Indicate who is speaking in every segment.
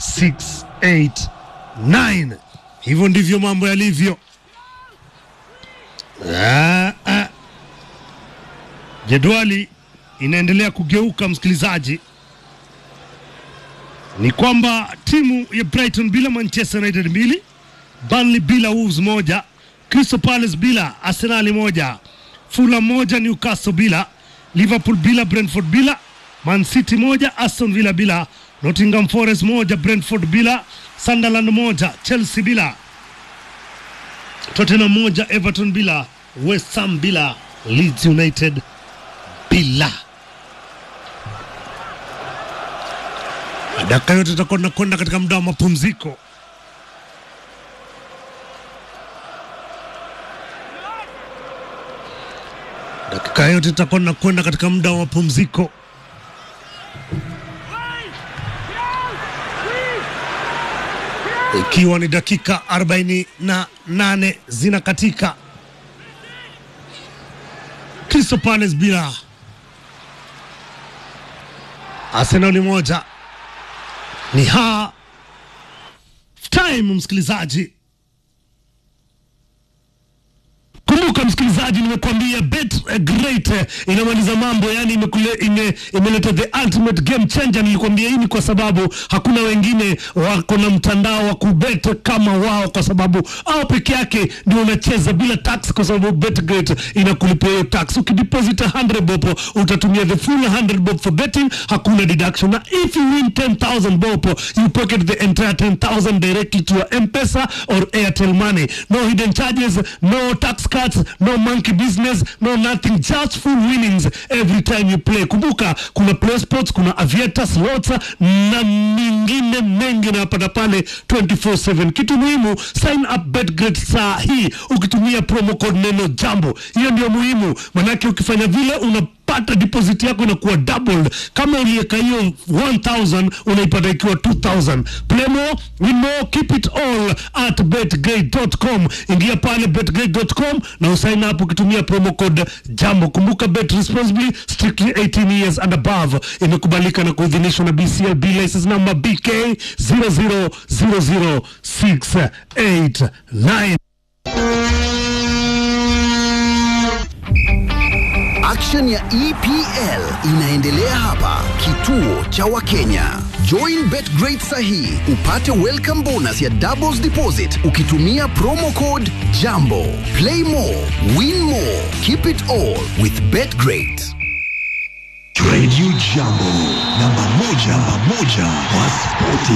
Speaker 1: 689. Hivyo ndivyo mambo yalivyo. Ah, ah. Jedwali inaendelea kugeuka, msikilizaji. Ni kwamba timu ya Brighton bila Manchester United mbili, Burnley bila Wolves moja, Crystal Palace bila Arsenal moja, Fulham moja, Newcastle bila, Liverpool bila, Brentford bila, Man City moja, Aston Villa bila, Nottingham Forest moja, Brentford bila, Sunderland moja, Chelsea bila, Tottenham moja, Everton bila, West Ham bila, Leeds United bila. Dakika yote tutakuwa tunakwenda katika muda wa mapumziko. Dakika yote tutakuwa tunakwenda katika muda wa mapumziko. Ikiwa ni dakika 48 zinakatika. Crystal Palace bila Arsenal moja ni half time, msikilizaji. Kumbuka msikilizaji, nimekuambia bet eh, great eh, inamaliza mambo, yani imekule- ime- imeleta the ultimate game changer. Nilikwambia hii ni kwa sababu hakuna wengine wako na mtandao wa kubet kama wao, kwa sababu au peke yake ndio unacheza bila tax, kwa sababu bet great inakulipia hiyo tax. Ukideposit 100 bob utatumia the full 100 bob for betting, hakuna deduction, na if you win 10000 bob you pocket the entire 10000 directly to your M-Pesa or Airtel money. No hidden charges, no tax cuts, no monkey business, no nothing, just full winnings every time you play. Kumbuka kuna play sports, kuna aviator slots na mingine mengi unayopata pale 24/7. Kitu muhimu, sign up BetGreat saa hii ukitumia promo code neno jambo. Hiyo ndio muhimu, manake ukifanya vile unapata deposit yako inakuwa doubled. Kama uliweka hiyo 1000 unaipata ikiwa 2000. Play more, win more, keep it all at betgrade.com. Ingia pale betgrade.com na usign up ukitumia promo code jambo. Kumbuka bet responsibly, strictly 18 years and above. Imekubalika na kuidhinishwa na BCLB license number BK 0000689.
Speaker 2: Action ya EPL inaendelea hapa kituo cha Wakenya. Join BetGreat sahi upate welcome bonus ya doubles deposit ukitumia promo code JAMBO. Play more, win more, keep it all with BetGreat.
Speaker 3: Radio Jambo, namba moja, namba moja kwa spoti.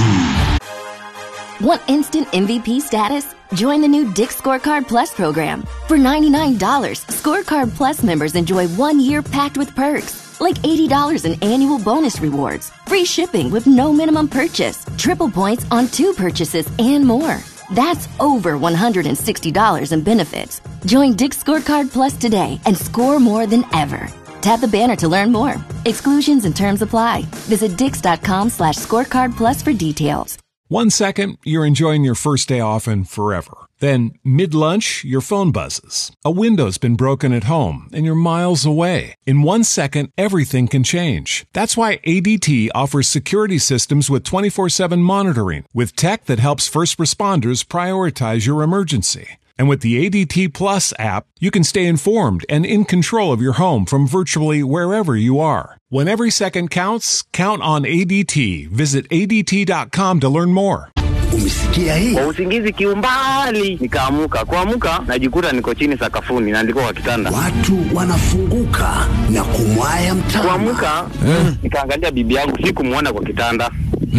Speaker 4: Want instant MVP status? Join the new Dick Scorecard Plus program. For $99, Scorecard Plus members enjoy one year packed with perks, like $80 in annual bonus rewards, free shipping with no minimum purchase, triple points on two purchases, and more. That's over $160 in benefits. Join Dick Scorecard Plus today and score more than ever. Tap the banner to learn more. Exclusions and terms apply. Visit dix.com slash scorecard plus for details.
Speaker 5: One second, you're enjoying your first day off and forever. Then, mid lunch, your phone buzzes. A window's been broken at home and you're miles away. In one second, everything can change. That's why ADT offers security systems with 24 7 monitoring, with tech that helps first responders prioritize your emergency. And with the ADT Plus app, you can stay informed and in control of your home from virtually wherever you are. When every second counts, count on ADT. Visit ADT.com to learn more.
Speaker 2: Umesikia hii?
Speaker 6: kwa usingizi kiumbali nikaamuka kuamuka najikuta niko chini sakafuni naandikwa kwa kitanda
Speaker 2: Watu wanafunguka na kumwaya mtama.
Speaker 6: kuamuka nikaangalia bibi yangu sikumwona kwa kitanda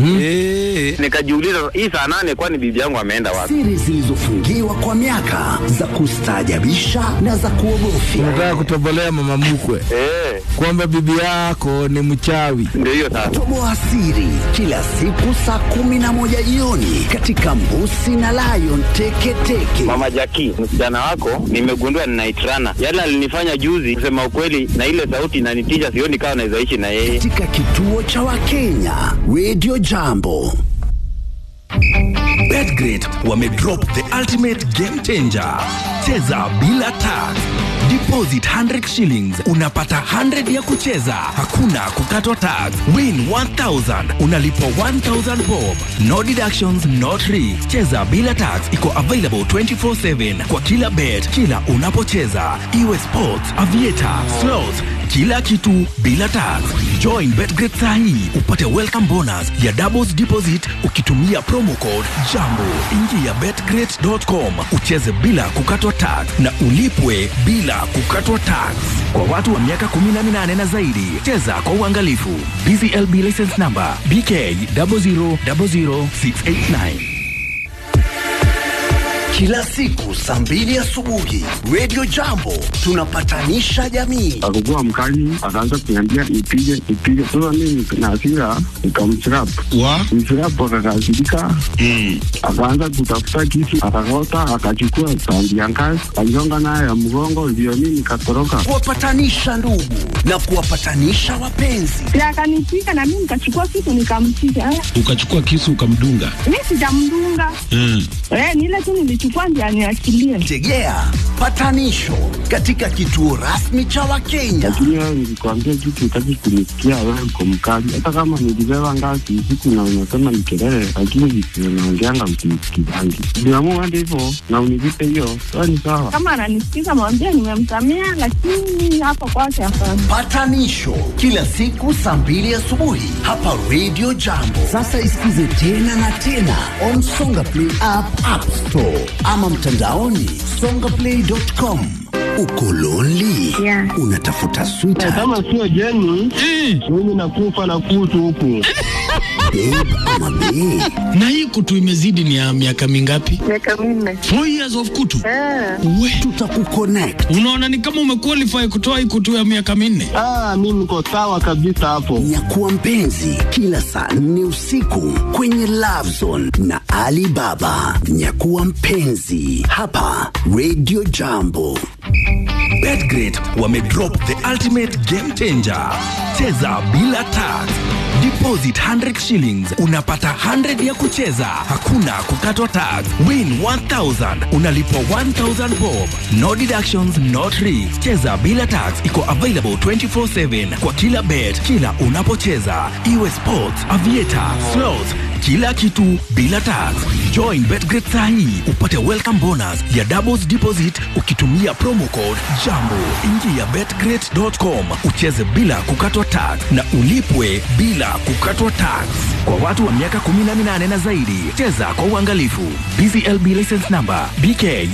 Speaker 6: nikajiuliza hii saa nane kwani bibi yangu ameenda wapi
Speaker 2: Siri zilizofungiwa kwa miaka za kustaajabisha na za kuogofya.
Speaker 7: Unataka kutobolea mama mkwe
Speaker 6: Eh,
Speaker 7: kwamba bibi yako ni mchawi.
Speaker 6: ndio hiyo sasa
Speaker 2: Toboa siri kila siku saa kumi na moja jioni katika Mbusi na Lion Teketeke.
Speaker 6: mama jaki msichana wako nimegundua ninaitrana yale alinifanya juzi kusema ukweli na ile sauti inanitisha sioni kama nawezaishi na yeye
Speaker 2: katika kituo cha Wakenya Radio Jambo.
Speaker 3: Betgrid wamedrop the ultimate game changer. Cheza bila tax.
Speaker 7: Deposit 100 shillings unapata 100 ya kucheza, hakuna kukatwa tax. Win 1000 unalipwa 1000 bob. No deductions, no tricks. Cheza bila tax iko available 24/7 kwa kila bet, kila unapocheza, iwe sports, aviator, slots, kila kitu bila tax. Join Betgret sahi upate welcome bonus ya doubles deposit ukitumia promo code JAMBO. Ingia betgret.com ucheze bila kukatwa tax na ulipwe bila kukatwa tax. Kwa watu wa miaka 18 na zaidi, cheza kwa uangalifu. BCLB license number BK 0000689.
Speaker 2: Kila siku saa mbili asubuhi Radio Jambo tunapatanisha jamii.
Speaker 8: akakuwa mkali, akaanza kuniambia nipige nipige. Sasa mimi na hasira nikamchirap
Speaker 9: wa
Speaker 8: mchirap, akakasirika akaanza kutafuta kisu, akakota, akachukua tandi ya ngazi, aligonga nayo ya mgongo, ndio mimi nikatoroka.
Speaker 2: Kuwapatanisha ndugu na kuwapatanisha wapenzi.
Speaker 10: Si akanipiga na mimi nikachukua kitu nikampiga. Eh,
Speaker 9: ukachukua kisu ukamdunga
Speaker 10: Mi sijamdunga
Speaker 9: mm.
Speaker 10: eh, ni ile tu nilichukua ndio aniachilie.
Speaker 2: Tegea patanisho katika kituo rasmi cha Wakenya.
Speaker 8: Lakini wewe nilikwambia kitu, utaki kunisikia. Wewe uko mkali, hata kama nilibeba ngazi usiku na unasema ni kelele, lakini vitu unaongeanga msinisikizangi. Niamua hadi hivyo na univipe hiyo, sawa ni sawa.
Speaker 10: Kama ananisikiza mwambie nimemsamea, lakini hapo kwake hapana.
Speaker 2: Patanisho kila siku saa mbili asubuhi hapa Radio Jambo. Sasa isikize tena na tena on Songa Play app, App Store ama mtandaoni songaplay.com. Uko lonely?
Speaker 10: Yeah.
Speaker 2: Unatafuta sweetheart,
Speaker 8: Kama sio Jeni, mimi nakufa na kutu huku.
Speaker 2: babe ama bae?
Speaker 9: na hii kutu imezidi ni ya miaka mingapi
Speaker 10: Miaka minne.
Speaker 9: four years of kutu
Speaker 10: Eh,
Speaker 9: we
Speaker 2: Tutakuconnect.
Speaker 9: unaona ni kama umequalify kutoa hii kutu ya miaka minne
Speaker 8: Ah, mimi niko sawa kabisa hapo.
Speaker 2: Nyakuwa mpenzi kila saa nne usiku kwenye Love Zone na Ali Baba. Nyakuwa mpenzi hapa Radio Jambo.
Speaker 7: Betgret wamedrop the ultimate game changer. Cheza bila tax. Deposit 100 shillings unapata 100 ya kucheza, hakuna kukatwa tax. Win 1000 unalipwa 1000 bob. No deductions, no tricks. Cheza bila tax iko available 24/7 kwa kila bet, kila unapocheza, iwe sports, aviator, slots kila kitu bila tax. Join Betgret sahi upate welcome bonus ya doubles deposit ukitumia promo code JAMBO. Ingia betgret.com ucheze bila kukatwa tax na ulipwe bila kukatwa tax. Kwa watu wa miaka 18 na zaidi, cheza kwa uangalifu. BCLB license number BK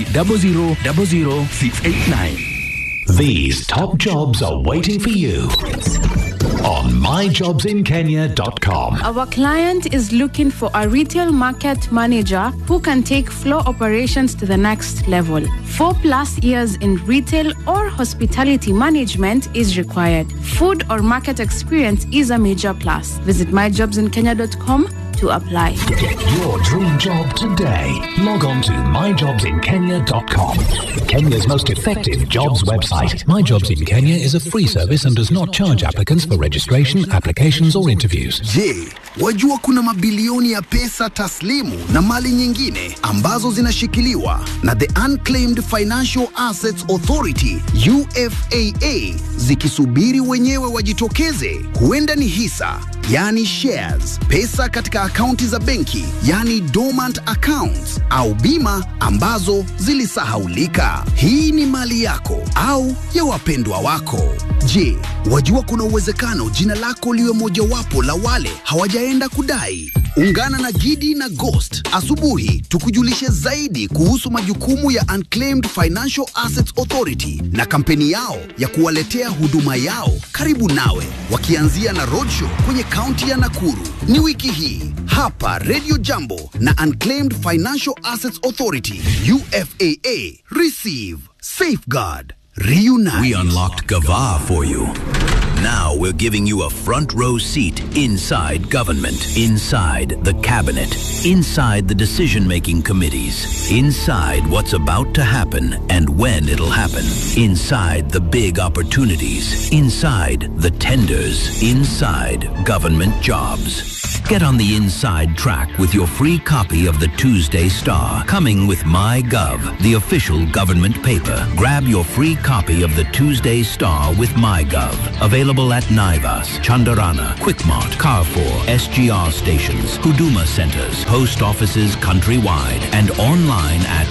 Speaker 7: 0000689.
Speaker 3: These top jobs are waiting for you on myjobsinkenya.com.
Speaker 11: Our client is looking for a retail market manager who can take floor operations to the next level. Four plus years in retail or hospitality management is required. Food or market experience is a major plus. Visit myjobsinkenya.com to apply.
Speaker 3: Get your dream job today. Log on to myjobsinkenya.com. Kenya's most effective jobs website.
Speaker 12: My Jobs in Kenya is a free service and does not charge applicants for registration, applications, or interviews.
Speaker 2: Je, wajua kuna mabilioni ya pesa taslimu na mali nyingine ambazo zinashikiliwa na the Unclaimed Financial Assets Authority UFAA zikisubiri wenyewe wajitokeze? Huenda ni hisa, yani shares, pesa katika akaunti za benki, yani dormant accounts, au bima ambazo zilisahaulika. Hii ni mali yako au ya wapendwa wako. Je, wajua kuna uwezekano jina lako liwe mojawapo la wale hawajaenda kudai? Ungana na Gidi na Ghost asubuhi tukujulishe zaidi kuhusu majukumu ya Unclaimed Financial Assets Authority na kampeni yao ya kuwaletea huduma yao karibu nawe, wakianzia na roadshow kwenye kaunti ya Nakuru. Ni wiki hii hapa Radio Jambo na Unclaimed Financial Assets Authority UFAA. Receive, safeguard, reunite.
Speaker 13: We unlocked Gava for you. Now we're giving you a front row seat inside government, inside the cabinet, inside the decision making committees, inside what's about to happen and when it'll happen, inside the big opportunities, inside the tenders, inside government jobs. Get on the inside track with your free copy of the Tuesday Star, coming with MyGov, the official government paper. Grab your free copy of the Tuesday Star with MyGov. Available at Naivas, Chandarana, Quickmart, Carrefour, SGR stations, Huduma centers, post offices countrywide, and online at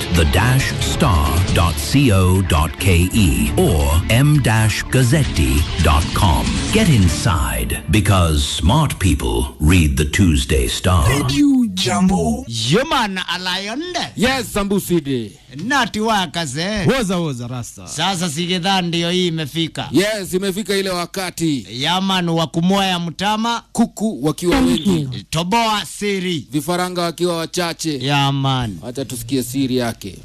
Speaker 13: the-star.co.ke or m-gazzetti.com. Get inside because smart people read the Tuesday Star.
Speaker 14: jambo yeman alayonde
Speaker 15: yes sambuside
Speaker 14: nati wakaze
Speaker 15: woza woza rasta
Speaker 14: sasa sigedhaa ndiyo hii imefika
Speaker 15: yes imefika ile wakati
Speaker 14: yaman wa kumoya mtama
Speaker 15: kuku wakiwa wengi
Speaker 14: toboa siri
Speaker 15: vifaranga wakiwa wachache
Speaker 14: yaman
Speaker 15: wacha tusikie siri yake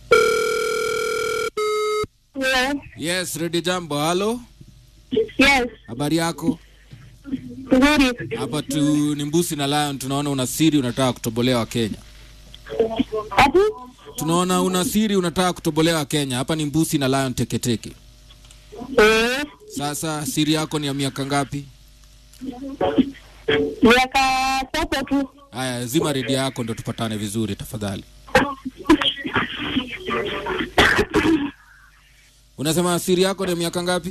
Speaker 10: Yes.
Speaker 15: yes ready jambo halo
Speaker 10: Yes.
Speaker 15: habari yako
Speaker 10: Nzuri.
Speaker 15: hapa tu ni mbusi na lion tunaona una siri unataka kutobolewa kenya
Speaker 10: Ati?
Speaker 15: tunaona una siri unataka kutobolewa kenya hapa ni mbusi na lion teketeke
Speaker 10: Eh,
Speaker 15: sasa siri yako ni ya miaka ngapi
Speaker 10: miaka sasa tu.
Speaker 15: haya zima redio yako ndo tupatane vizuri tafadhali unasema siri yako ni ya miaka ngapi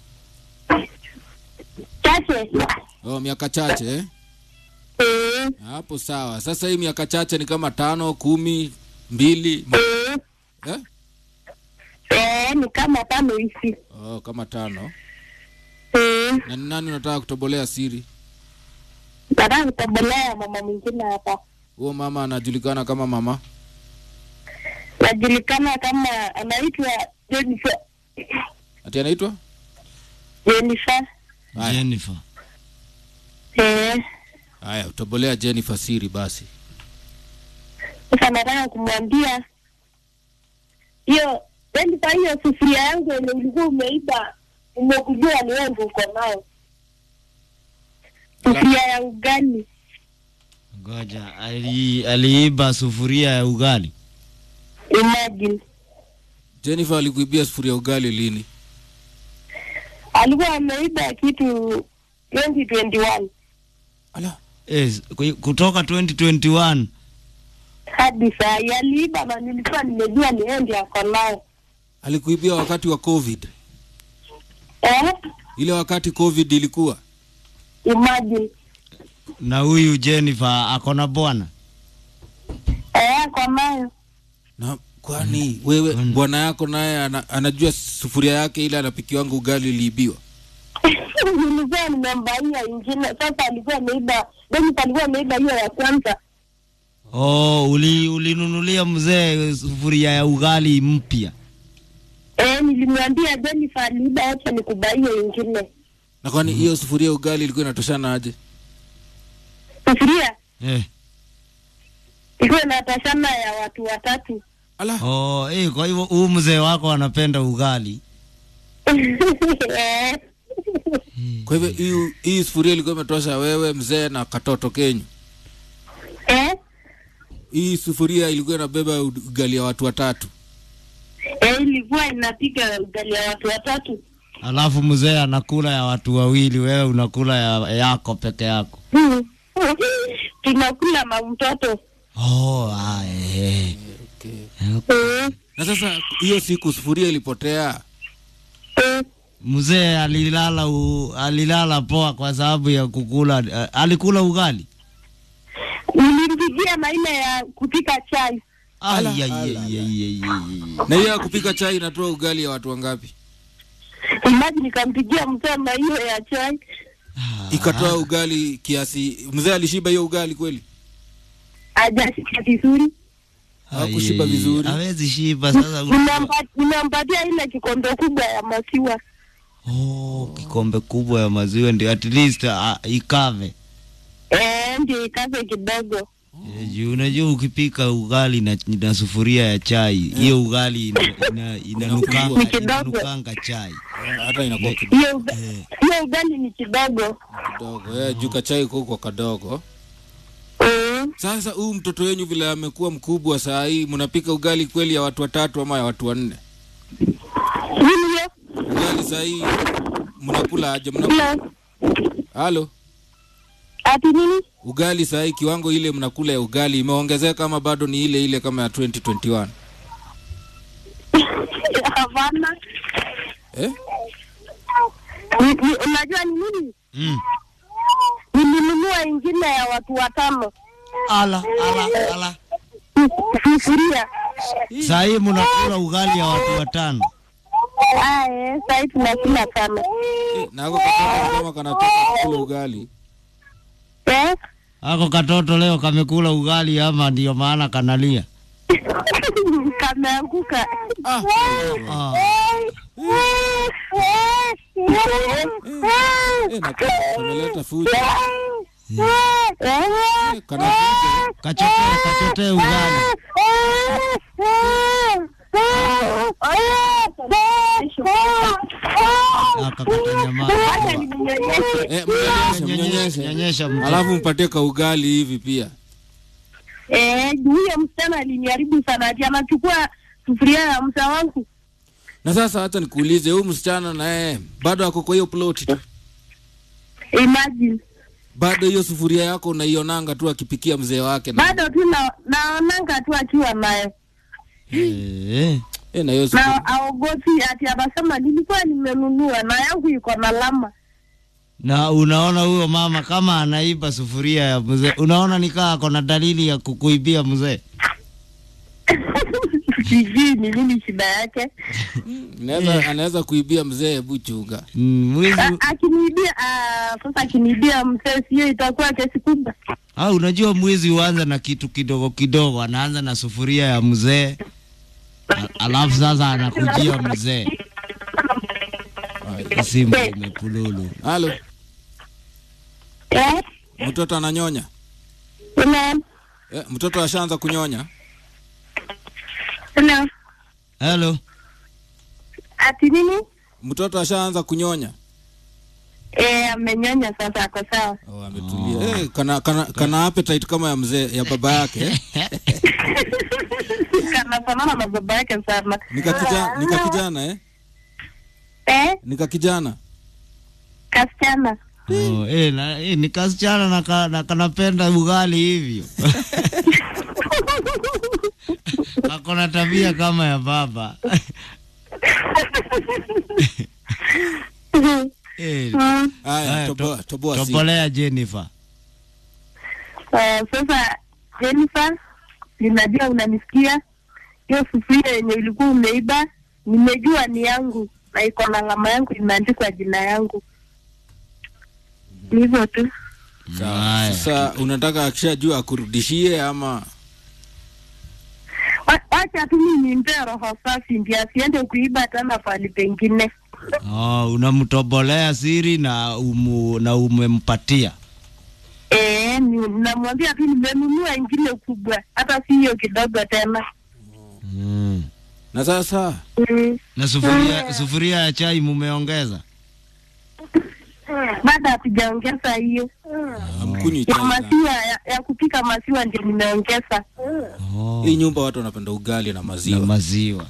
Speaker 10: Chache.
Speaker 15: oh, miaka chache eh?
Speaker 10: Eh,
Speaker 15: hapo sawa sasa hii miaka chache ni kama tano kumi mbili
Speaker 10: eh,
Speaker 15: eh?
Speaker 10: eh, ni kama tano hivi.
Speaker 15: oh, kama tano
Speaker 10: Eh,
Speaker 15: na ni nani unataka kutobolea siri
Speaker 10: nataka kutobolea mama mwingine hapa.
Speaker 15: huo mama anajulikana kama mama
Speaker 10: Najulikana kama anaitwa Jennifer.
Speaker 15: ati anaitwa
Speaker 10: Jennifer.
Speaker 15: Haya.
Speaker 14: jennifer
Speaker 10: Eh,
Speaker 15: haya utobolea jennifer siri basi
Speaker 10: sasa nataka kumwambia hiyo Jennifer, hiyo sufuria yangu yenye ulikuwa umeiba, umekujua ni wewe ndio uko nayo. Sufuria ya ugali.
Speaker 14: ngoja ali, aliiba sufuria ya ugali
Speaker 10: Imagine.
Speaker 15: jennifer alikuibia sufuria ya ugali lini
Speaker 10: alikuwa ameiba kitu 2021
Speaker 14: yes, ku- kutoka 2021
Speaker 10: hadi saa hii aliiba na nilikuwa nimejua ni yeye ndiye ako nayo
Speaker 15: alikuibia wakati wa covid
Speaker 10: eh?
Speaker 15: ile wakati covid ilikuwa
Speaker 10: Imagine.
Speaker 14: na huyu jennifer akona bwana
Speaker 10: Eh, ako nayo
Speaker 15: na kwani wewe bwana yako naye ana, anajua sufuria yake ile anapikiwanga ugali iliibiwa
Speaker 10: nilikuwa nimembaia ingine sasa alikuwa ameiba Dennis alikuwa ameiba hiyo ya kwanza
Speaker 14: oh, uli, ulinunulia mzee sufuria ya ugali mpya
Speaker 10: eh, nilimwambia Jennifer aliiba acha nikubaie ingine
Speaker 15: na kwani hiyo sufuria ya ugali ilikuwa inatoshana aje
Speaker 10: sufuria
Speaker 14: eh.
Speaker 10: ilikuwa inatashana ya watu watatu
Speaker 14: oh, eh, kwa hivyo huu mzee wako anapenda ugali
Speaker 10: eh,
Speaker 15: kwa hivyo hii- hii sufuria ilikuwa imetosha wewe mzee na katoto kenyu
Speaker 10: eh,
Speaker 15: hii sufuria ilikuwa inabeba u- ugali ya watu watatu
Speaker 10: eh, ilikuwa inapiga ugali ya watu watatu
Speaker 14: alafu mzee anakula ya watu wawili wewe unakula ya yako peke yako
Speaker 10: Hmm. tunakula na mtoto
Speaker 14: oh, ah, eh.
Speaker 10: Eh,
Speaker 15: na sasa hiyo siku sufuria ilipotea
Speaker 14: mzee alilala u, alilala poa kwa sababu ya kukula uh, alikula ugali
Speaker 10: nilimpigia maina ya kupika chai
Speaker 14: Ai, ai, ai, ai, ai, ai, ai.
Speaker 15: na hiyo ya kupika chai inatoa ugali ya watu wangapi
Speaker 10: imaji nikampigia msema hiyo ya chai
Speaker 15: ikatoa ugali kiasi mzee alishiba hiyo ugali kweli
Speaker 10: ajashika vizuri
Speaker 15: hakushiba vizuri
Speaker 14: hawezi shiba sasa
Speaker 10: Nimempa- nimempatia ile kikombe kubwa ya maziwa
Speaker 14: oh, kikombe kubwa ya maziwa ndio at least uh, ikave
Speaker 10: eh, ndio ikaze kidogo
Speaker 14: Eh, juu unajua ukipika ugali na, na sufuria ya chai hiyo ugali ina, ina, inanukanga,
Speaker 10: Ni kidogo.
Speaker 14: inanukanga chai
Speaker 15: hata inakuwa
Speaker 10: hiyo uga- hiyo ugali ni kidogo
Speaker 15: kidogo eh, juu kachai kuko kadogo sasa huu mtoto wenyu vile amekuwa mkubwa saa hii mnapika ugali kweli ya watu watatu ama ya watu wanne ugali saa hii mnakula aje mnakula halo
Speaker 10: ati nini
Speaker 15: ugali saa hii kiwango ile mnakula ya ugali imeongezeka ama bado ni ile ile kama ya 2021
Speaker 10: hapana
Speaker 15: eh?
Speaker 10: Ni- ni- unajua ni nini
Speaker 14: mm.
Speaker 10: nilinunua ingine ya watu watano
Speaker 14: ala ala ala
Speaker 10: sufuria
Speaker 14: saa hii mnakula ugali ya watu watano
Speaker 10: aye sahii tunakula sana
Speaker 15: nako katoto kama kanataka kukula ugali
Speaker 10: eh?
Speaker 14: ako katoto leo kamekula ugali ama ndio maana kanalia
Speaker 10: kameanguka
Speaker 14: ah.
Speaker 15: kameleta fujo
Speaker 14: kachotee kachotee ugali
Speaker 15: eh, mnyonyeshe
Speaker 14: nyonyesha mtoto.
Speaker 15: alafu mpatie ka ugali hivi pia
Speaker 10: Eh, huyo msichana aliniharibu sana ati anachukua sufuria ya msa wangu
Speaker 15: na sasa hata nikuulize huyu msichana naye bado ako kwa hiyo ploti tu
Speaker 10: imagine
Speaker 15: bado hiyo sufuria yako unaionanga tu akipikia mzee wake na,
Speaker 10: bado tu na- naonanga tu akiwa nayo
Speaker 14: Eh.
Speaker 15: eh, na hiyo sufuria
Speaker 10: na aogopi ati anasema nilikuwa nimenunua na yangu iko na lama
Speaker 14: na unaona huyo mama kama anaiba sufuria ya mzee unaona nikaa ako na dalili ya kukuibia mzee
Speaker 10: sijui ni nini shida yake
Speaker 15: Anaweza- anaweza kuibia mzee hebu chunga
Speaker 14: Mm, mwizi
Speaker 10: A- akiniibia ah, sasa akiniibia msee sio itakuwa kesi kubwa
Speaker 14: ah, unajua mwizi huanza na kitu kidogo kidogo anaanza na sufuria ya mzee a- alafu sasa anakujia mzee simu imepululu
Speaker 15: halo
Speaker 10: eh?
Speaker 15: mtoto ananyonya
Speaker 10: Hello?
Speaker 15: eh, mtoto ashaanza kunyonya
Speaker 10: Hello?
Speaker 14: helo
Speaker 10: ati nini
Speaker 15: mtoto ashaanza kunyonya
Speaker 10: eh, amenyonya sasa ako sawa
Speaker 15: oh, ametulia eh, kana, kana, kana appetite kama ya mzee ya baba yake eh?
Speaker 10: kanafanana na baba yake sana
Speaker 15: nika kijana, nika kijana eh?
Speaker 10: eh?
Speaker 15: nika kijana
Speaker 10: kasichana
Speaker 14: oh, eh, na, eh, ni kasichana na, ka, na kanapenda ugali hivyo akona tabia kama ya baba eh,
Speaker 10: Mm.
Speaker 15: Haya,
Speaker 14: haya,
Speaker 15: toboa-
Speaker 14: to-
Speaker 15: toboa simu.
Speaker 14: tobolea Jennifer
Speaker 10: Eh, sasa Jennifer, ninajua unanisikia. Hiyo sufuria yenye ulikuwa umeiba, nimejua ni yangu na iko na alama yangu, imeandikwa jina yangu. Ni hivyo tu.
Speaker 15: Sawa. Sasa unataka akishajua akurudishie ama
Speaker 10: Wa- Wacha tu mimi nimpee roho safi, ndio asiende kuiba tena pahali pengine.
Speaker 14: oh, unamtobolea siri na umu, na umempatia
Speaker 10: Eh, ni- namwambia tu nimenunua ingine kubwa, hata si hiyo kidogo tena.
Speaker 14: mm.
Speaker 15: na sasa
Speaker 10: Mm.
Speaker 14: na sufuria, sufuria ya chai mumeongeza
Speaker 10: Bado hatujaongeza hiyo
Speaker 15: amkunywi
Speaker 10: ya
Speaker 15: chai sana.
Speaker 10: maziwa ya, ya kupika maziwa ndio nimeongeza.
Speaker 15: hii nyumba watu wanapenda ugali na maziwa
Speaker 14: na maziwa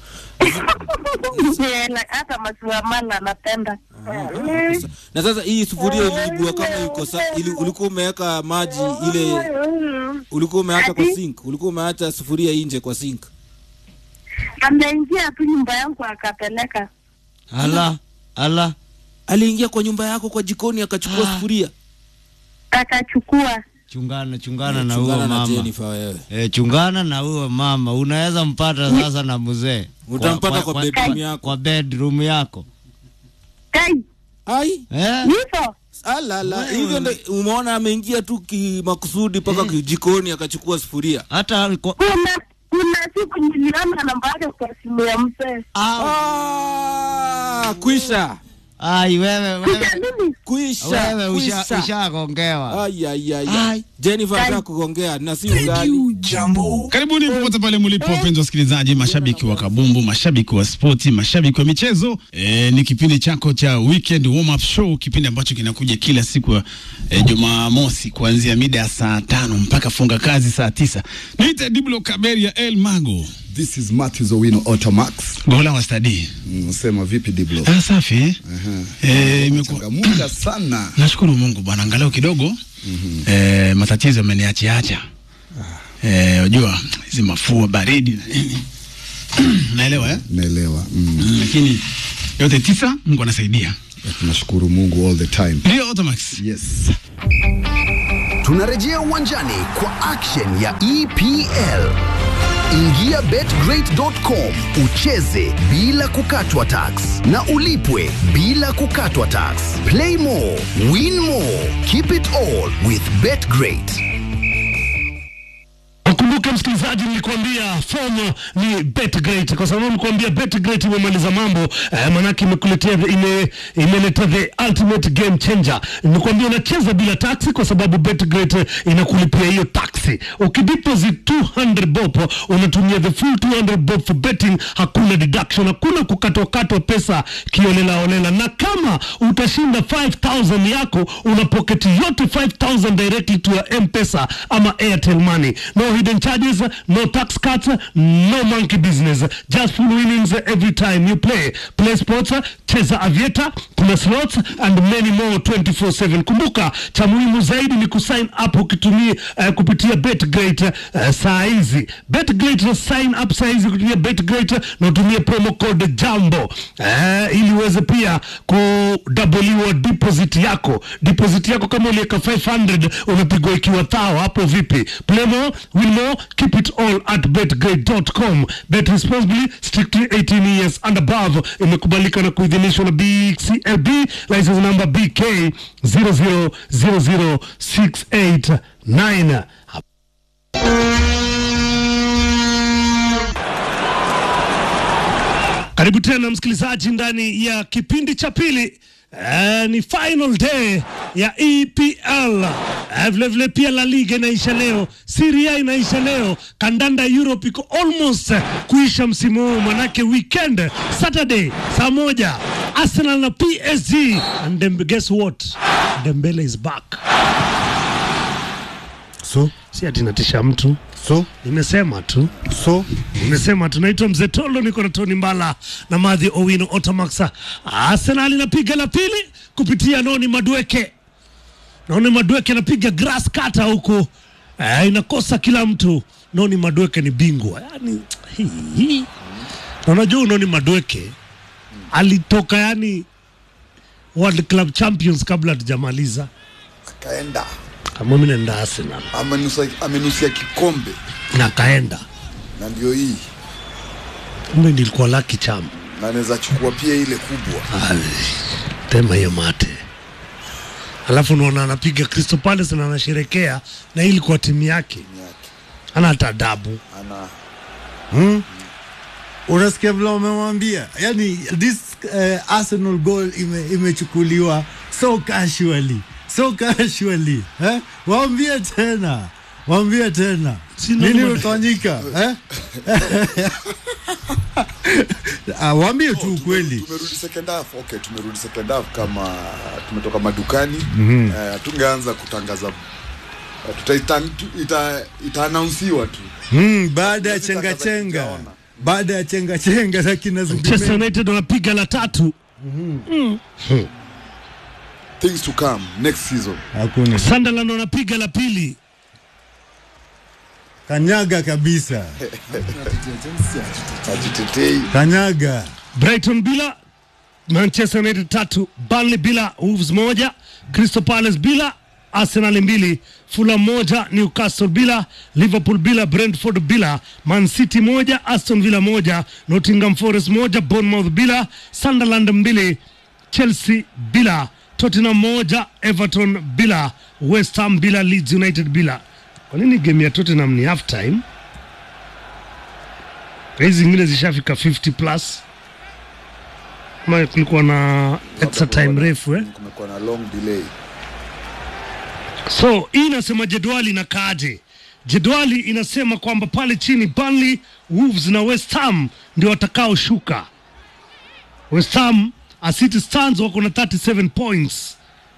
Speaker 10: Eh, na- hata maziwa mala anapenda.
Speaker 15: na sasa hii sufuria iliibua kama iko sa, ili, ulikuwa umeweka maji ile ulikuwa umeacha kwa sink ulikuwa umeacha sufuria nje kwa sink
Speaker 10: Ameingia tu nyumba yangu akapeleka.
Speaker 14: ala ala
Speaker 15: aliingia kwa nyumba yako kwa jikoni akachukua sufuria
Speaker 10: akachukua
Speaker 14: chungana chungana na
Speaker 15: Chungana
Speaker 14: huyo
Speaker 15: na
Speaker 14: mama
Speaker 15: Jennifer wewe.
Speaker 14: e, chungana na huyo mama unaweza mpata sasa na mzee
Speaker 15: Utampata kwa bedroom yako.
Speaker 14: kwa bedroom yako
Speaker 10: kai
Speaker 15: ai
Speaker 14: eh?
Speaker 10: hivyo
Speaker 15: alala hivyo ndo umeona ameingia tu kimakusudi mpaka jikoni akachukua sufuria
Speaker 14: hata kwa...
Speaker 10: kuna kuna siku niliona namba yake kwa simu ya mzee.
Speaker 15: ah, kwisha
Speaker 14: Ai wewe wewe.
Speaker 15: Kuisha.
Speaker 14: Wewe usha
Speaker 15: kuisha.
Speaker 14: ushagongewa.
Speaker 15: Ai ai ai. ai. Jennifer anataka kugongea na si ugali.
Speaker 9: Karibuni popote pale mlipo, wapenzi wasikilizaji, mashabiki wa kabumbu, mashabiki wa spoti, mashabiki wa michezo. E, ni kipindi chako cha weekend warm up show, kipindi ambacho kinakuja kila siku ya e, Jumamosi kuanzia mida ya saa tano mpaka funga kazi saa tisa. Niite Diblo Kaberia El Mago.
Speaker 16: This is Matthews Owino Automax.
Speaker 9: Gola wa stadi.
Speaker 16: Unasema vipi Diblo?
Speaker 9: Ah, safi. eh? Eh, imekuwa
Speaker 16: Changamuka sana.
Speaker 9: Nashukuru Mungu bwana, angalau kidogo eh, matatizo ameniachiacha. Eh, unajua hizi mafua baridi na nini. Naelewa eh?
Speaker 16: Naelewa. Mm.
Speaker 9: Mm, lakini yote tisa Mungu anasaidia.
Speaker 16: Tunashukuru Mungu all the time.
Speaker 9: Ndio Automax.
Speaker 16: Yes.
Speaker 2: Tunarejea uwanjani kwa action ya EPL. Ingia betgreat.com ucheze bila kukatwa tax na ulipwe bila kukatwa tax. Play more, win more, keep it all with betgreat.
Speaker 1: Ukumbuke msikilizaji, nilikwambia fomu ni BetGreat kwa sababu nilikwambia BetGreat imemaliza mambo eh, manake imekuletea the- ime, imeleta the ultimate game changer. Nilikwambia unacheza bila taxi kwa sababu BetGreat eh, inakulipia hiyo taxi. Ukideposit 200 bob unatumia the full 200 bob for betting, hakuna deduction, hakuna kukatwakatwa pesa kiolela olela, na kama utashinda 5000 yako una pocket yote 5000 directly to your M-Pesa ama Airtel money. No hidden charges, no tax cuts, no monkey business. Just full winnings every time you play. Play sports, cheza avieta, kuna slots and many more 24/7. Kumbuka cha muhimu zaidi ni kusign up ukitumia uh, kupitia BetGreat uh, saa hizi. BetGreat sign up saa hizi kutumia BetGreat na utumie promo code JAMBO uh, ili uweze pia kudabuliwa deposit yako. Deposit yako kama uliweka 500 unapigwa ikiwa thao hapo vipi? Play more, win more, keep it all at betgreat.com. Bet responsibly, strictly 18 years and above. Imekubalika na kuidhinishwa na BCLB, license number BK 0000689. Karibu tena msikilizaji ndani ya kipindi cha pili. Uh, ni final day ya EPL. Uh, vile vile pia La Liga inaisha leo, Serie A inaisha leo, kandanda Europe iko almost uh, kuisha msimu huu, manake weekend Saturday saa moja Arsenal na PSG and then guess what? Dembele is back.
Speaker 16: So,
Speaker 1: si ati natisha mtu
Speaker 16: so
Speaker 1: nimesema tu
Speaker 16: so
Speaker 1: nimesema tunaitwa mzee Tolo, niko na Tony Mbala na Madhi Owino Otomax. Arsenal inapiga la pili kupitia Noni Madweke. Noni Madweke anapiga grass cutter huku eh, inakosa kila mtu. Noni Madweke ni bingwa yani, hii, hii. Na unajua Noni Madweke alitoka yani World Club Champions kabla hatujamaliza.
Speaker 16: kaenda
Speaker 1: Kama mimi naenda Arsenal
Speaker 16: amenusa, amenusia kikombe
Speaker 1: na kaenda,
Speaker 16: na ndio hii
Speaker 1: kumbe nilikuwa lucky charm.
Speaker 16: na anaweza chukua pia ile kubwa.
Speaker 1: Ai, tema hiyo mate alafu unaona anapiga Crystal Palace na anasherekea na hii ilikuwa timu yake, ana hata adabu
Speaker 16: Ana
Speaker 17: hmm? Unasikia vile wamemwambia, yani this uh, Arsenal goal ime, imechukuliwa so casually so casually eh? Waambie tena, waambie tena nini
Speaker 16: ndio-
Speaker 17: utafanyika eh? Ah, waambie tu ukweli.
Speaker 16: tumerudi second half. Okay, tumerudi second half kama tumetoka madukani
Speaker 17: Mhm.
Speaker 16: eh, tungeanza kutangaza eh, tuta, ita, itaanaunsiwa tu
Speaker 17: Mm, baada ya chenga chenga, baada ya chenga chenga za kina
Speaker 1: Manchester
Speaker 17: Zubimendi.
Speaker 1: United wanapiga la tatu mm.
Speaker 16: things to come next season.
Speaker 17: Hakuna
Speaker 1: Sunderland wanapiga la pili
Speaker 17: kanyaga kabisa,
Speaker 16: Ajitetei.
Speaker 17: kanyaga
Speaker 1: Brighton bila Manchester United tatu, Burnley bila, Wolves moja, Crystal Palace bila, Arsenal mbili, Fulham moja, Newcastle bila, Liverpool bila, Brentford bila, Man City moja, Aston Villa moja, Nottingham Forest moja, Bournemouth bila, Sunderland mbili, Chelsea bila, Tottenham moja, Everton bila, West Ham bila, Leeds United bila. Kwa nini game ya Tottenham ni half time? Hizi zingine zishafika 50 plus. Ma kulikuwa na extra time refu eh?
Speaker 16: kumekuwa na long delay
Speaker 1: So hii inasema jedwali inakaaje? Jedwali inasema kwamba pale chini Burnley, Wolves na West Ham ndio watakaoshuka. West Ham as City stands wako na 37 points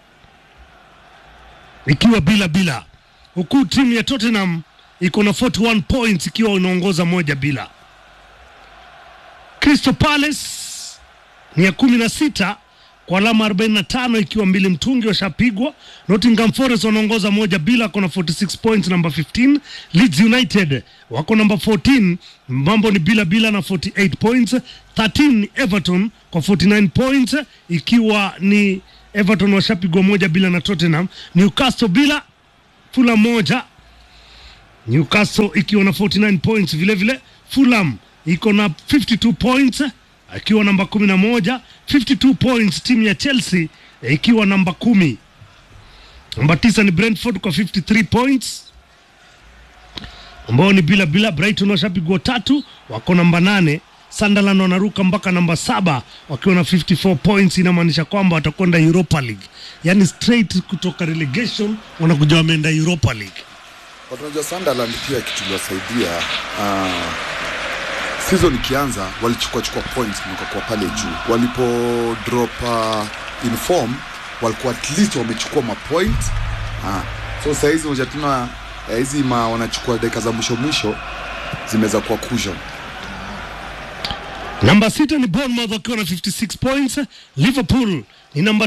Speaker 1: ikiwa bila bila, huku timu ya Tottenham iko na 41 points ikiwa inaongoza moja bila. Crystal Palace ni ya kumi na sita kwa alama 45 ikiwa mbili mtungi washapigwa. Nottingham Forest wanaongoza moja bila, wako na 46 points number 15. Leeds United wako namba 14, mambo ni bila bila na 48 points. 13 ni Everton kwa 49 points, ikiwa ni Everton washapigwa moja bila na Tottenham. Newcastle bila, Fulham moja Newcastle ikiwa na 49 points vile vile. Fulham iko na 52 points akiwa namba 11, 52 points timu ya Chelsea eh, ikiwa namba kumi. Namba tisa ni Brentford kwa 53 points ambao ni bila bila. Brighton washapigwa tatu, wako namba nane. Sunderland wanaruka mpaka namba saba wakiwa na 54 points, inamaanisha kwamba watakwenda Europa League, yani straight kutoka relegation wanakuja wameenda Europa League.
Speaker 16: Watu wanajua Sunderland pia kitu iliwasaidia uh, season ikianza walichukua chukua points wakakuwa pale juu walipo drop uh, in form walikuwa at least wamechukua mapoint ah. so sahizi moja tuna eh, hizi ma wanachukua dakika za mwisho mwisho zimeweza kuwa cushion
Speaker 1: Namba sita ni Bournemouth wakiwa na 56 points. Liverpool ni namba